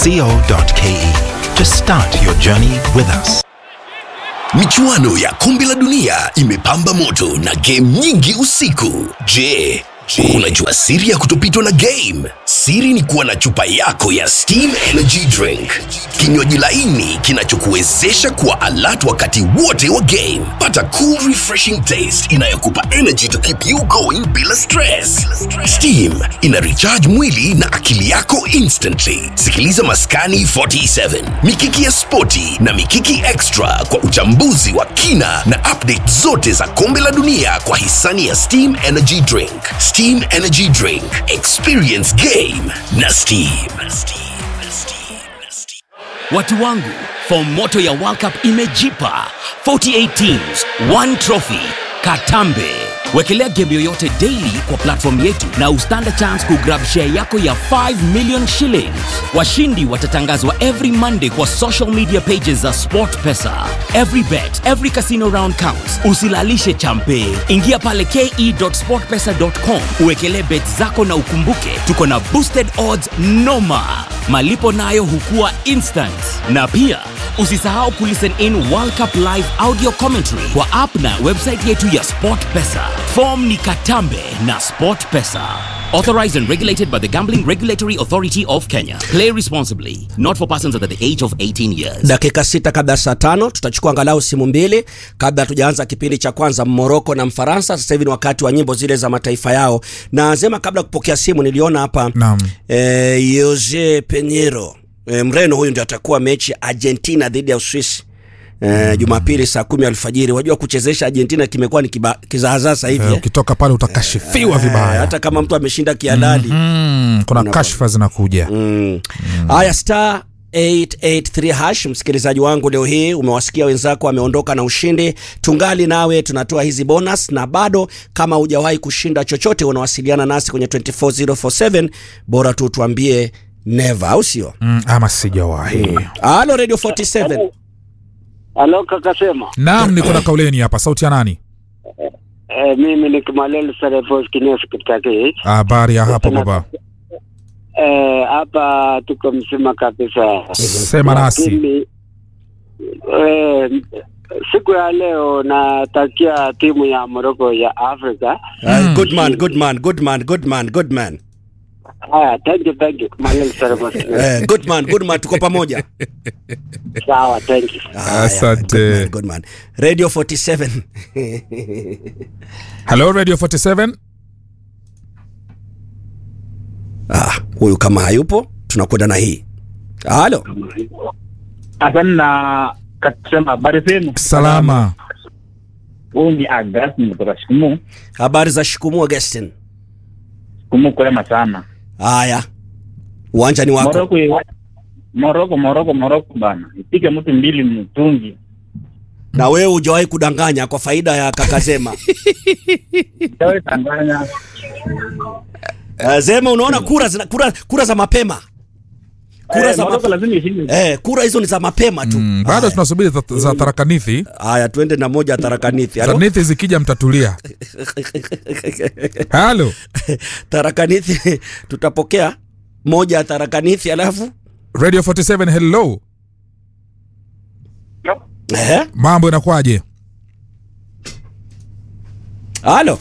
sports.co.ke to start your journey with us. Michuano ya kombe la dunia imepamba moto na game nyingi usiku. Je, unajua siri ya kutopitwa na game? Siri ni kuwa na chupa yako ya Steam Energy Drink, kinywaji laini kinachokuwezesha kuwa alert wakati wote wa game. Pata cool refreshing taste inayokupa energy to keep you going bila stress. Steam ina recharge mwili na akili yako instantly. Sikiliza Maskani 47, Mikiki ya Spoti na Mikiki Extra kwa uchambuzi wa kina na update zote za kombe la dunia kwa hisani ya Steam Energy Drink. Steam Energy Drink, experience game na Steam. Watu wangu, fomu moto ya World Cup imejipa 48 teams, one trophy. Katambe. Wekelea game yoyote daily kwa platform yetu na ustand a chance kugrab share yako ya 5 million shillings. Washindi watatangazwa every Monday kwa social media pages za SportPesa. Every bet, every casino round counts. Usilalishe champe. Ingia pale ke.sportpesa.com uwekelee bet zako na ukumbuke tuko na boosted odds noma. Malipo nayo hukua instant. Na pia usisahau kulisten in World Cup live audio commentary kwa app na website yetu ya SportPesa. Form ni Katambe na SportPesa. Authorized and regulated by the Gambling Regulatory Authority of Kenya. Play responsibly. Not for persons under the age of 18 years. dakika sita kabla ya saa tano tutachukua angalau simu mbili kabla hatujaanza kipindi cha kwanza moroko na mfaransa sasa hivi ni wakati wa nyimbo zile za mataifa yao na zema kabla ya kupokea simu niliona hapa Naam. eh, jose penero eh, mreno huyu ndio atakuwa mechi ya argentina dhidi ya uswisi Eh, Jumapili saa kumi alfajiri. Wajua kuchezesha Argentina kimekuwa ni kiba- kizaazaa sasa hivi Eh, eh. ukitoka pale utakashifiwa Eh, vibaya hata kama mtu ameshinda kihalali mm, kuna kashfa zinakuja Mm. Haya, star 883 hash. Msikilizaji wangu, leo hii umewasikia wenzako wameondoka na ushindi, tungali nawe tunatoa hizi bonus, na bado kama hujawahi kushinda chochote, unawasiliana nasi kwenye 24047 bora tu tuambie never, au sio? mm, ama sijawahi Halo Radio 47. Halo kaka sema. naam niko na kauleni hapa sauti ya nani Eh, mimi ni Kimalel Sarefos Kinesi katika hii. habari ya hapo baba Eh, hapa tuko mzima kabisa. sema nasi Lakini, eh, siku ya leo natakia timu ya Morocco ya Afrika. Uh, good man, good man, good man, good man, good man. Haya, thank you, thank you. Kimalel Sarefos Kinesi. Eh, good man, good man, tuko pamoja. Sawa, thank you. Haya, Asante. Good man, good man. Radio 47. hello radio 47 Ah, huyu kama hayupo tunakwenda na hii. Halo. Asante na kasema habari zenu. salama Huu ni Augustine kutoka Shikumu. Habari za Shikumu Augustine. Shikumu kwema sana. Haya, uwanja ni wako. Moroko Moroko Moroko Moroko bana. Ipige mtu mbili mtungi. Na wewe hujawahi kudanganya kwa faida ya kaka Zema. Tawe Tanzania. Uh, Zema, unaona kura, zina, kura, kura za mapema kura Eh, za Moroko mape... lazima ishinde. eh, kura hizo ni za mapema tu. mm, bado Haya. tunasubiri za, za tarakanithi Haya, twende na moja ya tarakanithi. Halo? tarakanithi zikija mtatulia halo tarakanithi tutapokea moja ya tarakanithi alafu radio 47 hello eh? mambo inakwaje Halo.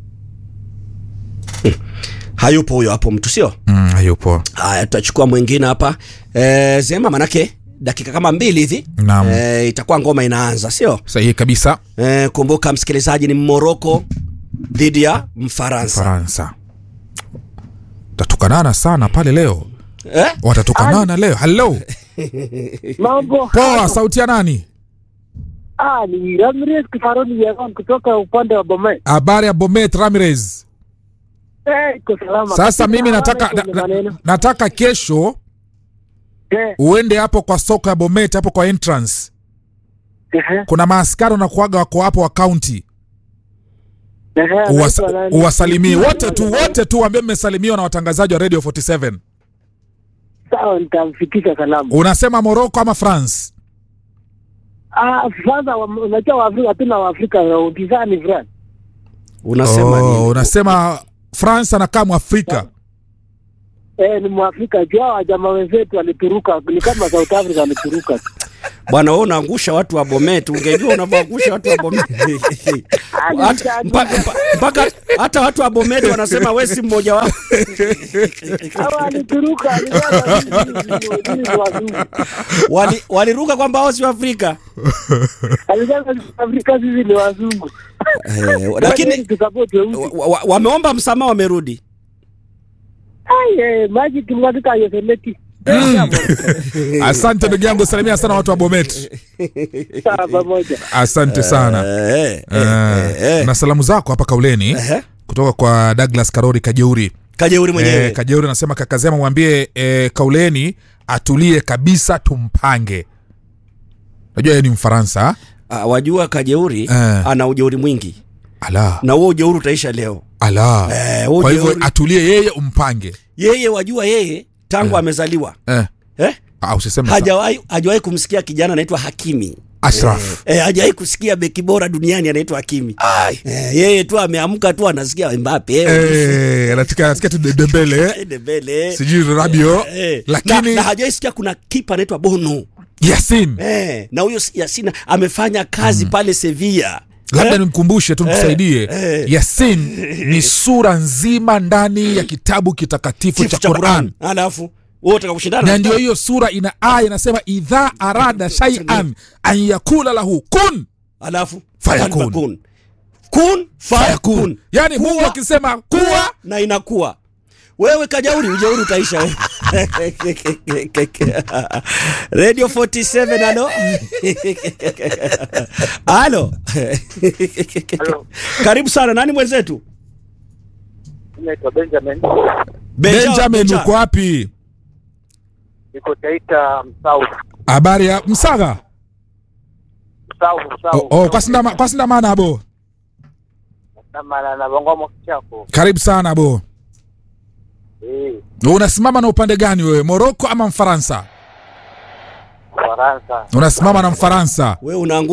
Hmm. Hayupo huyo hapo mtu sio? mm, hayupo Haya, tutachukua mwingine hapa e, Zema, manake dakika kama mbili hivi Naam. e, itakuwa ngoma inaanza, sio? sahihi kabisa E, kumbuka msikilizaji, ni Moroko dhidi ya Mfaransa faransa tatukanana sana pale leo eh? watatukanana leo halo Mambo. poa sauti ya nani Ah, ni Ramirez Kifaroni Yaron kutoka upande wa Bomet. habari ya bomet ramirez Eh, iko salama. sasa mimi Hawana nataka kwenye na, na, maneno. nataka kesho Eh, uende hapo kwa soko ya bomet hapo kwa entrance ehe, kuna maaskari wanakuaga wako hapo wa county ehe, Uwas, anaitwa nani? uwasalimie wote tu wote tu waambie mmesalimiwa na watangazaji wa radio 47 Sawa, nitamfikisha salamu. unasema morocco ama france Ah, kwanza wa- unajua Waafrika hatuna Waafrika upinzani fulani. Unasema oh, nini? unasema france anakaa mwafrika Eh, ni Mwafrika juu hao jamaa wenzetu walituruka, ni kama South Africa walituruka. Bwana wewe unaangusha watu wa Bomet, ungejua unavyoangusha watu wa Bomet. Hata- mpa- mpa- Mpaka hata watu wa Bomet wanasema wewe si mmoja wao. Hao walituruka, walisema sisi sisi ni wazungu. Wali- Waliruka kwamba wao si Afrika. Alisema Afrika sisi ni wazungu. Eh, lakini tusapoti weusi. wa- wa- wameomba msamaha wamerudi. Ai, eh, maji kimwagika yosemeti. Asante ndugu yangu, salimia sana watu wa Bomet. Sawa pamoja. Asante sana. Eh, eh, Eh, eh, eh. na salamu zako hapa Kauleni Ehe. kutoka kwa Douglas Karori Kajeuri. Kajeuri mwenyewe. Eh, Kajeuri anasema kakazema mwambie eh, Kauleni atulie kabisa tumpange. Najua yeye ni Mfaransa. Ah, wajua Kajeuri Eh. ana ujeuri mwingi Ala. na huo ujeuri utaisha leo. Ala. Eh, huo Kwa hivyo ujeuri- atulie yeye umpange. Yeye wajua yeye tangu amezaliwa Eh. eh? Ah, usiseme sa- hajawahi hajawahi kumsikia kijana anaitwa Hakimi. Ashraf. Eh, hajawahi kusikia beki bora duniani anaitwa Hakimi. Eh, yeye tu ameamka tu anasikia Mbappe. Eh, Eh, anataka anasikia tu De- Dembele. eh. Dembele. Sijui Rabiot. Eh, Lakini na, na hajawahi sikia kuna kipa anaitwa Bono. Yasin. Eh, na huyo Yasin amefanya kazi pale Sevilla. labda Eh? nimkumbushe tu nikusaidie eh. yasin ni sura nzima ndani ya kitabu kitakatifu Chifu cha quran Alafu wewe utaka kushindana na ndio hiyo sura ina aya inasema idha arada shaian an yakula lahu kun alafu Fayakun. kun kun fayakun fayakun yani mungu Kuwa, akisema kuwa na inakuwa wewe kajauri ujeuri utaisha wewe radio 47 alo alo karibu sana nani mwenzetu Naitwa Benjamin, benjamin uko wapi niko Taita Msau, habari ya msaga Msau, Msau. oh, oh, kwasindama kwasindamana abo Namana na Bongoma Kichako. karibu sana abo Eh, unasimama na upande gani wewe moroko ama mfaransa Faransa. unasimama na mfaransa wewe unaangu